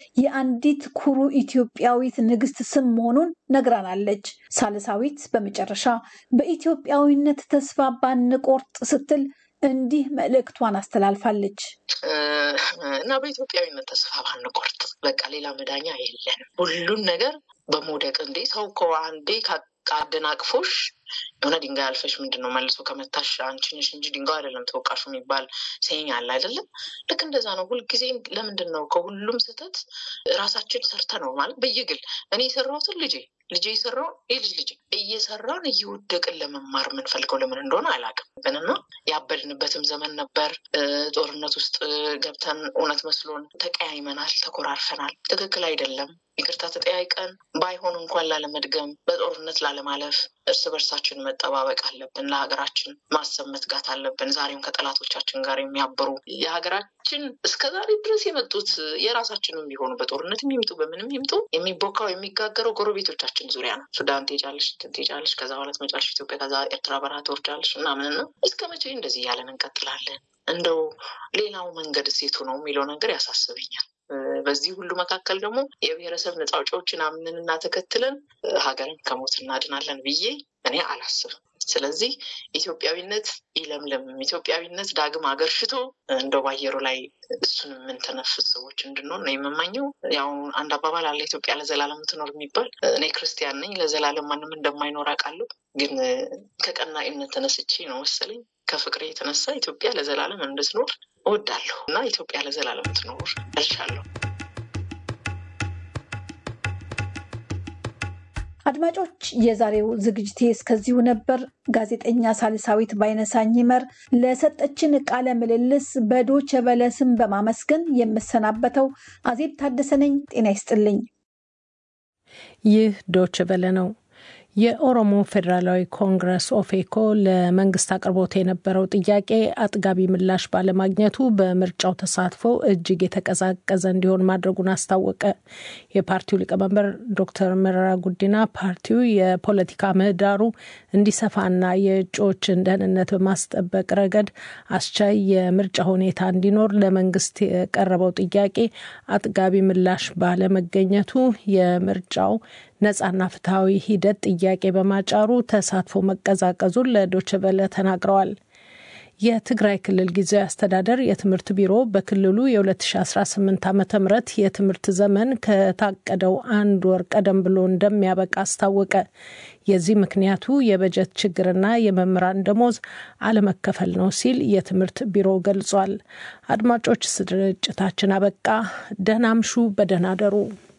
የአንዲት ኩሩ ኢትዮጵያዊት ንግስት ስም መሆኑን ነግራናለች። ሳልሳዊት በመጨረሻ በኢትዮጵያዊነት ተስፋ ባንቆርጥ ስትል እንዲህ መልእክቷን አስተላልፋለች። እና በኢትዮጵያዊነት ተስፋ ባንቆርጥ፣ በቃ ሌላ መዳኛ የለንም። ሁሉን ነገር በመውደቅ እንዴ ሰው እኮ አንዴ አደናቅፎሽ የሆነ ድንጋይ አልፈሽ ምንድን ነው መልሶ ከመታሽ አንቺ ነሽ እንጂ ድንጋይ አይደለም ተወቃሹ የሚባል ሴኝ አለ አይደለም። ልክ እንደዛ ነው። ሁልጊዜ ለምንድን ነው ከሁሉም ስህተት ራሳችን ሰርተ ነው ማለት በየግል እኔ የሰራሁትን ልጄ ልጄ የሰራውን የልጅ ልጄ እየሰራን እየወደቅን ለመማር የምንፈልገው ለምን እንደሆነ አላውቅም። ብንና ያበድንበትም ዘመን ነበር። ጦርነት ውስጥ ገብተን እውነት መስሎን ተቀያይመናል፣ ተኮራርፈናል። ትክክል አይደለም። ይቅርታ ተጠያይቀን ባይሆን እንኳን ላለመድገም በጦርነት ላለማለፍ እርስ በርሳችን መጠባበቅ አለብን። ለሀገራችን ማሰብ መትጋት አለብን። ዛሬም ከጠላቶቻችን ጋር የሚያበሩ የሀገራችን እስከ ዛሬ ድረስ የመጡት የራሳችንም ቢሆኑ በጦርነት የሚምጡ በምንም ይምጡ የሚቦካው የሚጋገረው ጎረቤቶቻችን ዙሪያ ነው። ሱዳን ትሄጃለሽ፣ ትሄጃለሽ፣ ከዛ በኋላ ትመጫለሽ ኢትዮጵያ፣ ከዛ ኤርትራ በረሃ ትወርጃለሽ ምናምን ነው። እስከ መቼ እንደዚህ እያለን እንቀጥላለን? እንደው ሌላው መንገድ ሴቱ ነው የሚለው ነገር ያሳስበኛል። በዚህ ሁሉ መካከል ደግሞ የብሔረሰብ ነፃ አውጪዎችን አምነንና ተከትለን ሀገርን ከሞት እናድናለን ብዬ እኔ አላስብም። ስለዚህ ኢትዮጵያዊነት ይለምልም፣ ኢትዮጵያዊነት ዳግም አገርሽቶ እንደው ባየሩ ላይ እሱን የምንተነፍስ ሰዎች እንድንሆን ነው የምመኘው። ያው አንድ አባባል አለ ኢትዮጵያ ለዘላለም ትኖር የሚባል። እኔ ክርስቲያን ነኝ፣ ለዘላለም ማንም እንደማይኖር አውቃለሁ። ግን ከቀናኢነት ተነስቼ ነው መሰለኝ ከፍቅሬ የተነሳ ኢትዮጵያ ለዘላለም እንድትኖር እወዳለሁ እና ኢትዮጵያ ለዘላለም ትኖር እልሻለሁ። አድማጮች፣ የዛሬው ዝግጅቴ እስከዚሁ ነበር። ጋዜጠኛ ሳልሳዊት ባይነሳኝ ይመር ለሰጠችን ቃለ ምልልስ በዶቸ በለ ስም በማመስገን የምሰናበተው አዜብ ታደሰ ነኝ። ጤና ይስጥልኝ። ይህ ዶቸ በለ ነው። የኦሮሞ ፌዴራላዊ ኮንግረስ ኦፌኮ ለመንግስት አቅርቦት የነበረው ጥያቄ አጥጋቢ ምላሽ ባለማግኘቱ በምርጫው ተሳትፎ እጅግ የተቀዛቀዘ እንዲሆን ማድረጉን አስታወቀ። የፓርቲው ሊቀመንበር ዶክተር መረራ ጉዲና ፓርቲው የፖለቲካ ምህዳሩ እንዲሰፋና የእጩዎችን ደህንነት በማስጠበቅ ረገድ አስቻይ የምርጫ ሁኔታ እንዲኖር ለመንግስት የቀረበው ጥያቄ አጥጋቢ ምላሽ ባለመገኘቱ የምርጫው ነጻና ፍትሐዊ ሂደት ጥያቄ በማጫሩ ተሳትፎ መቀዛቀዙን ለዶችቨለ ተናግረዋል። የትግራይ ክልል ጊዜያዊ አስተዳደር የትምህርት ቢሮ በክልሉ የ2018 ዓ ም የትምህርት ዘመን ከታቀደው አንድ ወር ቀደም ብሎ እንደሚያበቃ አስታወቀ። የዚህ ምክንያቱ የበጀት ችግርና የመምህራን ደሞዝ አለመከፈል ነው ሲል የትምህርት ቢሮ ገልጿል። አድማጮች፣ ስርጭታችን አበቃ። ደህና አምሹ፣ በደህና አደሩ።